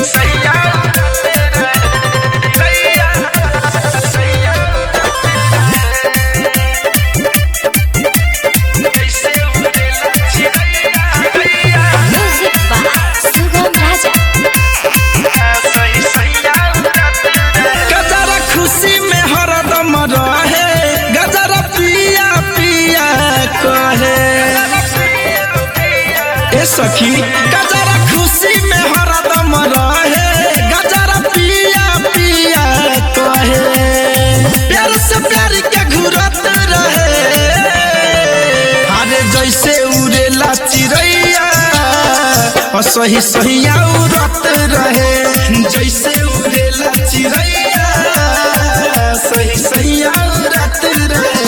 Music by Sugam Raja. गजरा खुशी में हरदम रहे गजरा पिया पिया कहे ए सखी गजरा खुशी में हरदम रहे गजरा पिया पिया कहे प्यार से प्यार के घुरत रहे अरे जैसे उड़ेला चिड़ैया और सही सही उड़त रहे जैसे उड़ेला चिड़ैया सही सही उड़त रहे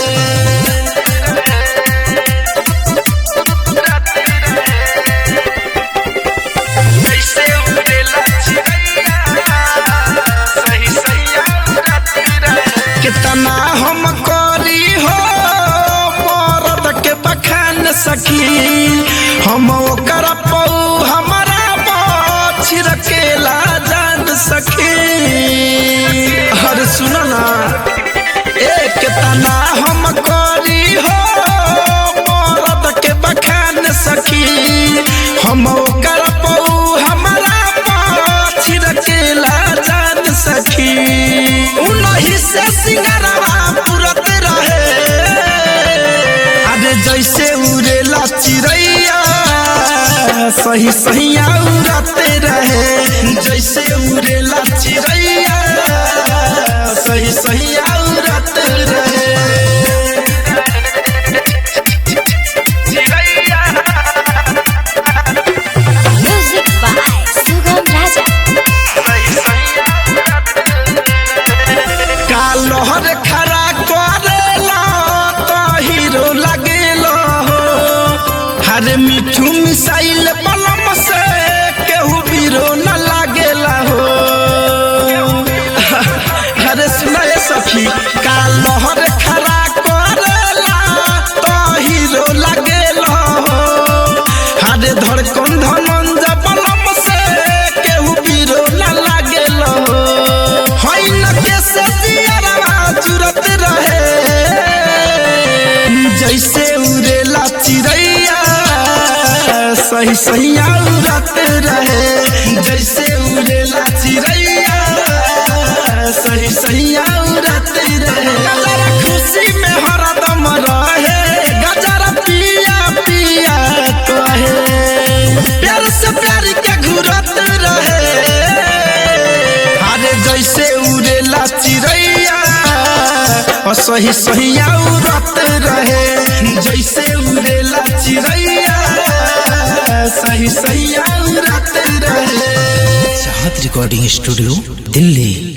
कितना हम करी हो मरद के बखान सखी हम ओकर पौ हमारा छिड़केला जान सखी हर सुनो ना ए कितना हम करी हो मरद के बखान सखी हम ओकर पौ हमारा छिड़केला जान सखी उनही से सिंगरवा पुरत रहे अरे जैसे उड़ेला चिड़ैया सही सही उड़त रहे जैसे उड़ेला चिड़ैया सही सही उड़त रहे Music by Sugam Raja. कालहर खड़ा करेला तो हीरो लगेला हो हर मिठू मिसाइल बलम से केहू बीरो न लागेला हो अरे सुनाए सखी कालहर खड़ा करेला तो हीरो लगेला हो हर धड़कन धनंज बलम से केहू बीरो न लागेला हो होइन कैसे दियरवा जुरत रहे जैसे उड़ेला चिड़ैया सही सही उड़त रहे जैसे उड़ेला चिड़ैया सही सही उड़त रहे गजरा खुशी में हरदम रहे गजरा पिया पिया कहे प्यार से प्यार के घुरत रहे अरे जैसे उड़ेला चिड़ैया और सही सही उड़त रहे जैसे उड़ेला चिड़ैया सही सही उड़त रहे चाहत रिकॉर्डिंग स्टूडियो दिल्ली